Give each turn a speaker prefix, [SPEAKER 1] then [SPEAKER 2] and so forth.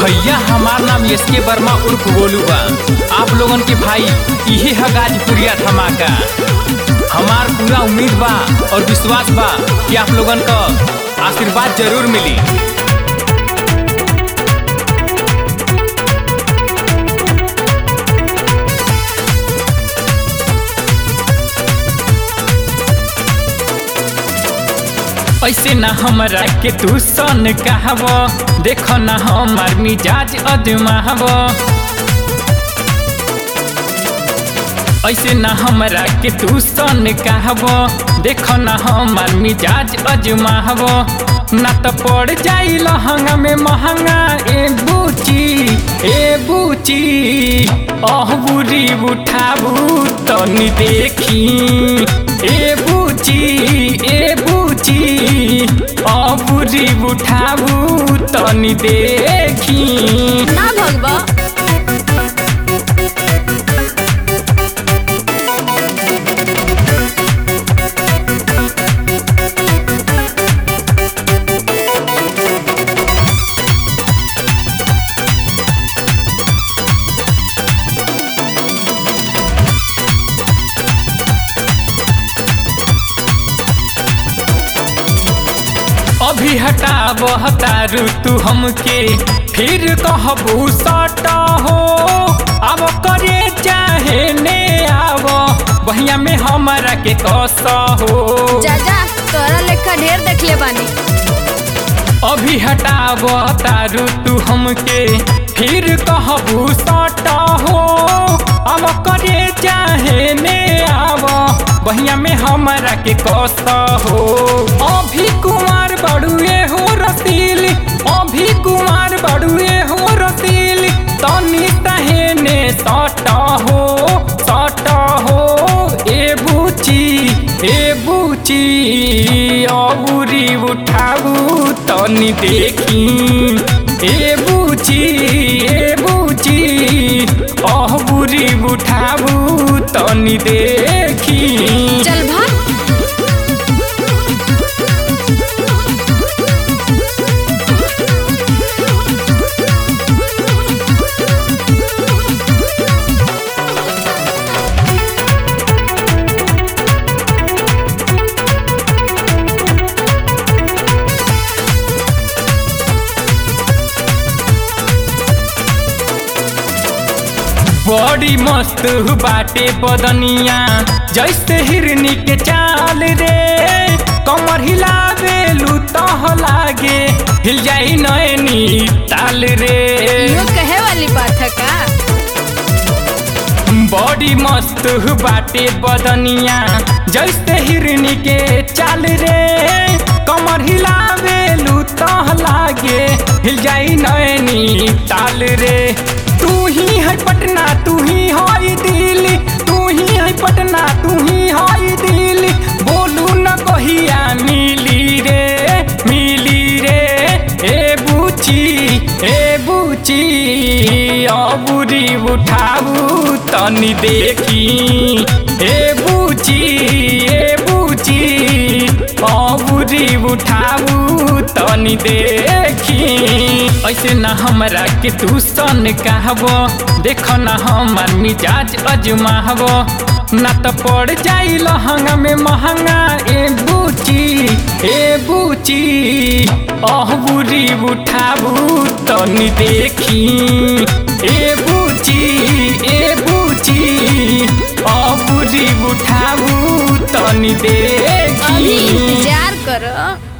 [SPEAKER 1] भैया हमार नाम एस के वर्मा उर्फ गोलू बा आप लोगन के भाई इहे है गाजपुरिया धमाका हमार पूरा उम्मीद बा और विश्वास बा कि आप लोगन का आशीर्वाद जरूर मिली ऐसे ना हमरा के तू सन कहब देख ना हमार मिजाज अदमाहब ऐसे ना हमरा के तू सन कहब देख ना हमार मिजाज अजमाहब ना तो पड़ जाई लहंगा में महंगा ए बूची ए बूची अह बुरी उठाबू तनी देखी ए बूची ए बूची अबुरी उठाबू तनी देखी
[SPEAKER 2] ना भगवा
[SPEAKER 1] अभी हटाब हतारू तू हमके फिर कहबू सट हो अब करे चाहे ने आव बहिया में हमारा के कस हो
[SPEAKER 2] जा जा तोरा लेखा ढेर देखले बानी
[SPEAKER 1] अभी हटाब तारू तू हमके फिर कहबू सट हो अब करे चाहे ने आव बहिया में हमारा के कस हो अभी कुमार बड़ुए हो रसीली अभी कुमार बड़ुए हो रसीली तनी तहेने सट हो सट हो ए बुची ए बुची अबुरी उठाबू तनी देखी ए बुची ए बुची अबुरी उठाबू तनी देखी
[SPEAKER 2] चल भाग
[SPEAKER 1] बड़ी मस्त बाटे बदनिया जैसे हिरनी के चाल रे कमर हिलावे तह लागे हिल जाई नैनी ताल रे
[SPEAKER 2] यो कहे वाली बात है का
[SPEAKER 1] बड़ी मस्त बाटे बदनिया जैसे हिरनी के चाल रे कमर हिलावे तह लागे हिल जाई नैनी ताल रे तू ही है पटना तू ही है दिल्ली तू ही है पटना तू ही है दिल्ली बोलू न कहिया मिली रे मिली रे ए बुची ए बुची अबुरी उठाबू तनी देखी ए बुची ए बुची अबुरी उठाबू तनी देखी ऐसे ना हमरा के तू सन कहब देख ना हमार मिजाज अजमाहब ना तो पड़ जाई लहंगा में महंगा ए बुची ए बुची अह बुरी उठाबू तनी देखी ए बुची ए बुची अह बुरी उठाबू तनी
[SPEAKER 2] अभी
[SPEAKER 1] देखी
[SPEAKER 2] इंतजार करो